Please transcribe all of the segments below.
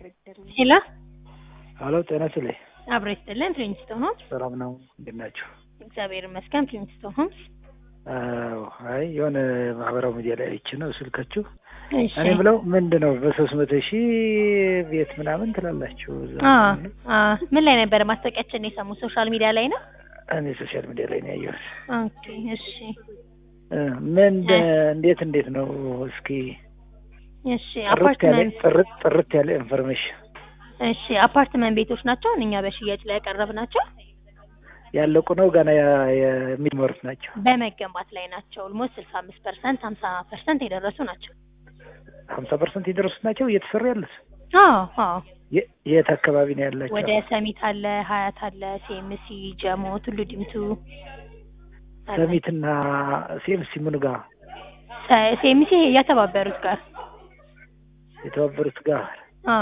ሄሎ ሀሎ ጤና ይስጥልኝ። አብሮ ይስጥልን። ፕሪንስቶን ሆምስ ሰላም ነው? እንዴት ናቸው? እግዚአብሔር ይመስገን። ፕሪንስቶን ሆምስ አዎ፣ አይ የሆነ ማህበራዊ ሚዲያ ላይ አይቼ ነው ስልካችሁ። እሺ። እኔ ብለው ምንድን ነው በሶስት መቶ ሺህ ቤት ምናምን ትላላችሁ? እዛ አ ነው? አ ምን ላይ ነበረ ማስታወቂያችን የሰሙ? ሶሻል ሚዲያ ላይ ነው። እኔ ሶሻል ሚዲያ ላይ ነው ያየሁት። ኦኬ፣ እሺ፣ እ ምን እንዴት እንዴት ነው? እስኪ እሺ። ጥርት ያለ አፓርትመንት ጥርት ጥርት ያለ ኢንፎርሜሽን እሺ፣ አፓርትመንት ቤቶች ናቸው እኛ በሽያጭ ላይ ያቀረብናቸው ያለቁ ነው ገና ያ- የሚመሩት ናቸው። በመገንባት ላይ ናቸው። ኦልሞስት ስልሳ አምስት ፐርሰንት ሀምሳ ፐርሰንት የደረሱ ናቸው። ሀምሳ ፐርሰንት የደረሱት ናቸው እየተሰሩ ያሉት። አዎ አዎ። የ- የት አካባቢ ነው ያላቸው? ወደ ሰሚት አለ፣ ሀያት አለ፣ ሴምሲ፣ ጀሞ፣ ቱሉ ዲምቱ አለ። ሰሚትና ሴምሲ ምኑ ጋር ሰ- ሴምሲ የተባበሩት ጋር የተባበሩት ጋር አ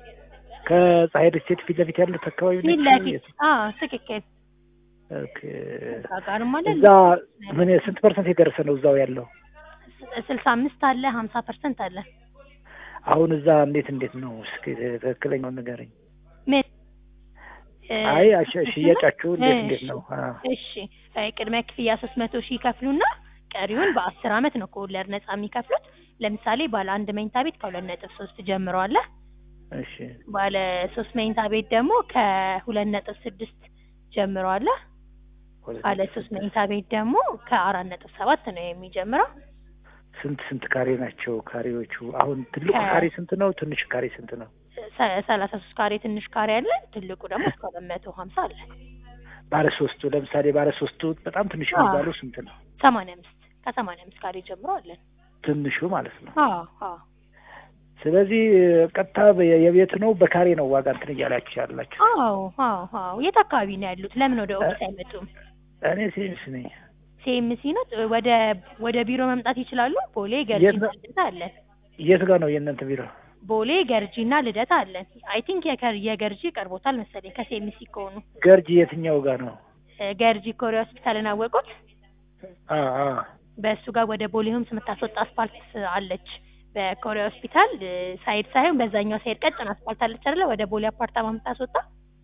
ከፀሐይ ስቴት ፊት ለፊት ያሉት አካባቢ ፊት ናቸው? ለፊት የት? አ ትክክል። ኦኬ። እዛ ጋርም አለ እዛ ምን ስንት ፐርሰንት የደረሰ ነው እዛው ያለው? ስልሳ አምስት አለ ሀምሳ ፐርሰንት አለ። አሁን እዛ እንዴት እንዴት ነው? እስኪ ትክክለኛውን ንገረኝ። ምን እ፣ አይ አሸ- ሽያጫችሁ እንዴት እንዴት እሺ፣ ነው? አ፣ እሺ እ፣ ቅድመ ክፍያ ሶስት መቶ ሺህ ይከፍሉና ቀሪውን በአስር አመት ነው ከወለድ ነጻ የሚከፍሉት። ለምሳሌ ባለ አንድ መኝታ ቤት ከሁለት ነጥብ ሶስት ጀምሮ አለ። እሺ ባለ ሶስት መኝታ ቤት ደግሞ ከሁለት ነጥብ ስድስት ጀምሮ አለ። ባለ ሶስት መኝታ ቤት ደግሞ ከአራት ነጥብ ሰባት ነው የሚጀምረው። ስንት ስንት ካሬ ናቸው ካሬዎቹ? አሁን ትልቁ ከ- ካሬ ስንት ነው? ትንሹ ካሬ ስንት ነው? ሰ- ሰላሳ ሶስት ካሬ ትንሽ ካሬ አለ። ትልቁ ደግሞ እስከ ሁለት መቶ ሀምሳ አለ። ባለ ሶስቱ ለምሳሌ ባለ ሶስቱ በጣም ትንሹ አዎ። የሚባለው ስንት ነው? ሰማንያ አምስት ከሰማንያ አምስት ካሬ ጀምሮ አለን። ትንሹ ማለት ነው። አዎ አዎ ስለዚህ ቀጥታ በ- የቤት ነው በካሬ ነው ዋጋ እንትን እያላችሁ ያላችሁ? አዎ አዎ አዎ። የት አካባቢ ነው ያሉት? ለምን ወደ ኦፊስ አይመጡም? እኔ ሴንስ ነኝ። ሴምሲ ነው። ወደ ወደ ቢሮ መምጣት ይችላሉ። ቦሌ የት ገርጂና ነው? ልደታ አለን። የት ጋር ነው የእናንተ ቢሮ? ቦሌ ገርጂና ልደታ አለን። አይ ቲንክ የገርጂ ቀርቦታል መሰለኝ ከሴምሲ ከሆኑ ገርጂ የትኛው ጋር ነው? እ፣ ገርጂ ኮሪያ ሆስፒታልን አወቁት። አ አ በእሱ ጋር ወደ ቦሌ ሆምስ የምታስወጣ አስፋልት አለች። በኮሪያ ሆስፒታል እ፣ ሳይድ ሳይሆን በዛኛው ሳይድ ቀጭን አስፋልት አለች አይደለ? ወደ ቦሌ አፓርታማ የምታስወጣ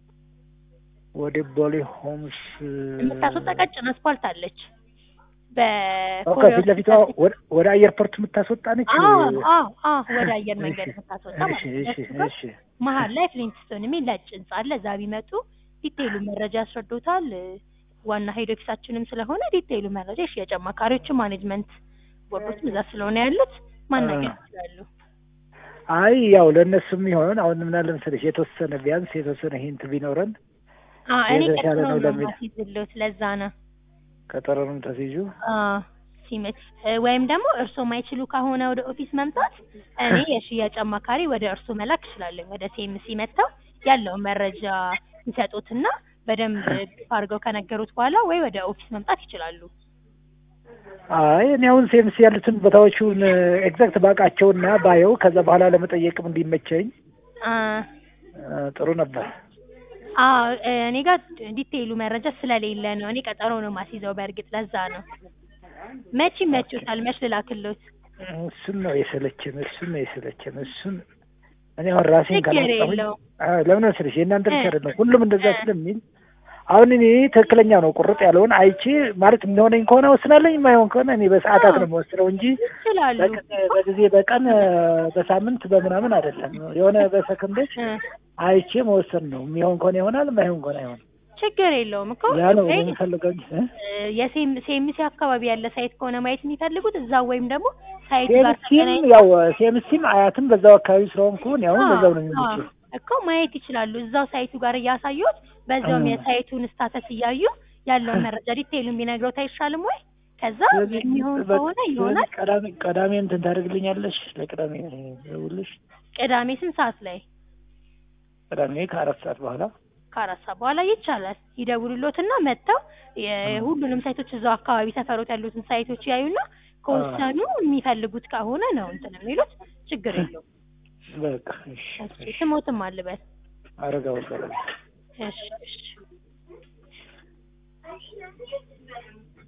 ወደ ቦሌ ሆምስ የምታስወጣ ቀጭን አስፋልት አለች። ኦኬ፣ በኮሪያ ፊት ለፊቷ ሆስፒታል ወደ ወደ አየርፖርት የምታስወጣ ነች። አዎ አዎ አዎ ወደ አየር መንገድ የምታስወጣ እሺ ማለት ነው። እሺ በሱ ጋር እሺ መሀል ላይ ፍሊንትስቶን የሚል ነጭ ህንጻ አለ። እዛ ቢመጡ ዲቴይሉ መረጃ ያስረዱታል። እ፣ ዋና ሄድ ኦፊሳችንም ስለሆነ ዲቴይሉ መረጃ የሽያጭ አማካሪዎችም ማኔጅመንት ቦርዶችም እዛ ስለሆነ ያሉት ማናገር አ። ይችላሉ። አይ ያው ለእነሱም ይሆን አሁን ምን አለ መሰለሽ የተወሰነ ቢያንስ የተወሰነ ሂንት ቢኖረን አ እኔ የተሻለ ቀጥሎ ነው ነው ለሚል ማስይዝልዎት ለዛ ነው። ቀጠሮንም ተስይዙ። አ ሲመት እ፣ ወይም ደግሞ እርስዎ ማይችሉ ከሆነ ወደ ኦፊስ መምጣት እኔ የሽያጭ አማካሪ ወደ እርስዎ መላክ እችላለሁ። ወደ ሴምሲ መጥተው ያለውን መረጃ ይሰጡትና በደንብ አድርገው ከነገሩት በኋላ ወይ ወደ ኦፊስ መምጣት ይችላሉ። አይ እኔ አሁን ሴምስ ያሉትን ቦታዎቹን ኤግዛክት ባውቃቸውና ባየው ከዛ በኋላ ለመጠየቅም እንዲመቸኝ አ እ፣ ጥሩ ነበር። አ እኔ ጋር ዲቴይሉ መረጃ ስለሌለ ነው። እኔ ቀጠሮ ነው ማስይዘው። በእርግጥ ለዛ ነው። መቼ ይመችዎታል? መች ልላክልዎት? እሱን ነው የሰለቸን፣ እሱን ነው የሰለቸን። እሱን እኔ አሁን ራሴን ችግር ካላመጣሁኝ የለውም። አዎ፣ ለምን መሰለሽ የእናንተ ብቻ እ፣ አይደለም ሁሉም እንደዛ እ። ስለሚል አሁን እኔ ትክክለኛ ነው ቁርጥ ያለውን አይቼ ማለት የሚሆነኝ ከሆነ ወስናለኝ፣ የማይሆን ከሆነ እኔ በሰዓታት ነው የምወስነው እንጂ ይችላሉ። በጊዜ በጊዜ በቀን እ፣ በሳምንት በምናምን አይደለም። የሆነ በሰከንዶች እ፣ አይቼ መወሰን ነው። የሚሆን ከሆነ ይሆናል፣ የማይሆን ከሆነ አይሆን። ችግር የለውም እኮ ያ ነው ወይ የምፈልገው እንጂ እ? የሴም ሴምሲ አካባቢ ያለ ሳይት ከሆነ ማየት የሚፈልጉት እዛው ወይም ደግሞ ሳይቱ ጋር ሴምሲም ተገናኝ ያው ሴምሲም አያትም በዛው አካባቢ ስለሆንኩ እኔ አሁን በዛው ነው የሚመቸው። እኮ ማየት ይችላሉ። እዛው ሳይቱ ጋር እያሳዩት በዛውም እ። የሳይቱን ስታተስ እያዩ ያለውን መረጃ ዲቴይሉን ቢነግረውት አይሻልም ወይ? ከዛ ስለዚህ የሚሆን በ- ከሆነ ስለዚህ ይሆናል። ቀዳሜ ቀዳሜ እንትን ታደርግልኛለሽ? ለቅዳሜ ደውልሽ። ቅዳሜ ስንት ሰዓት ላይ? ቅዳሜ ከአራት ሰዓት በኋላ ከአራት ሰዓት በኋላ ይቻላል። ይደውሉሎትና መጥተው የሁሉንም ሳይቶች እዛው አካባቢ ሰፈሮት ያሉትን ሳይቶች ያዩና ከወሰኑ የሚፈልጉት ከሆነ ነው እንትን የሚሉት ችግር የለውም። በቃ እሺ፣ እሺ ስሞትም አልበል። አረጋው እባላለሁ። እሺ እሺ